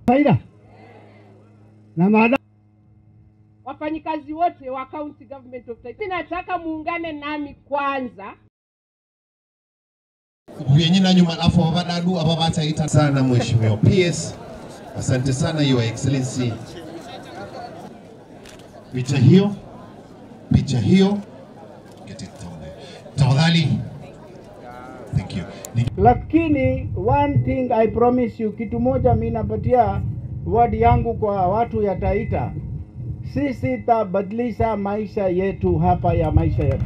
faida na maada wafanyikazi wote wa county government of Taita. Nataka muungane nami kwanza vyenye na nyuma alafu wavadadu ava vataita sana mheshimiwa PS. Asante sana your excellency. Picha hiyo, picha hiyo, get it down there. Tafadhali. Thank you. Ni- lakini one thing I promise you, kitu moja mi napatia word yangu kwa watu ya Taita, sisi tabadilisha maisha yetu hapa ya maisha yetu.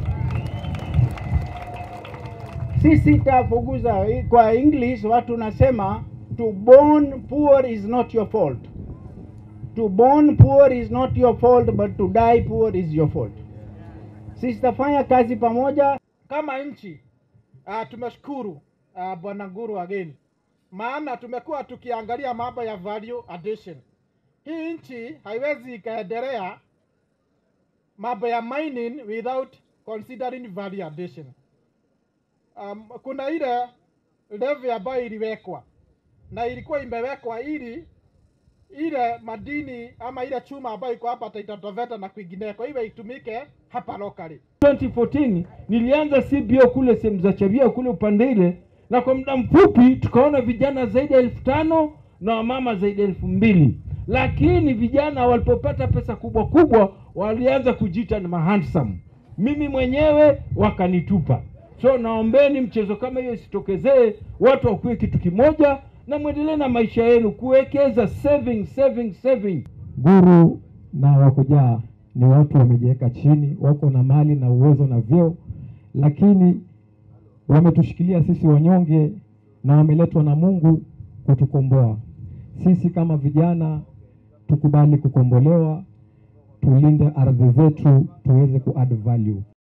Sisi tafuguza kwa English watu nasema to born poor is not your fault. To born poor is not your fault but to die poor is your fault. Sisi tafanya kazi pamoja kama nchi uh, tumeshukuru uh, bwana Nguru again, maana tumekuwa tukiangalia mambo ya value addition. Hii nchi haiwezi ikaendelea mambo ya mining without considering value addition. Um, kuna ile levy ambayo iliwekwa na ilikuwa imewekwa ili ile madini ama ile chuma ambayo iko hapa Taita Taveta na kwingineko iwe itumike hapa locally. 2014 nilianza CBO kule sehemu za Chavia kule upande ile, na kwa muda mfupi tukaona vijana zaidi ya elfu tano na wamama zaidi ya elfu mbili lakini vijana walipopata pesa kubwa kubwa walianza kujiita ni mahandsome. Mimi mwenyewe wakanitupa. So naombeni mchezo kama hiyo isitokezee, watu wakuwe kitu kimoja na mwendelee na maisha yenu, kuwekeza saving, saving, saving. Guru na wakujaa ni watu wamejiweka chini, wako na mali na uwezo na vyeo, lakini wametushikilia sisi wanyonge na wameletwa na Mungu kutukomboa sisi. Kama vijana, tukubali kukombolewa, tulinde ardhi zetu, tuweze ku add value.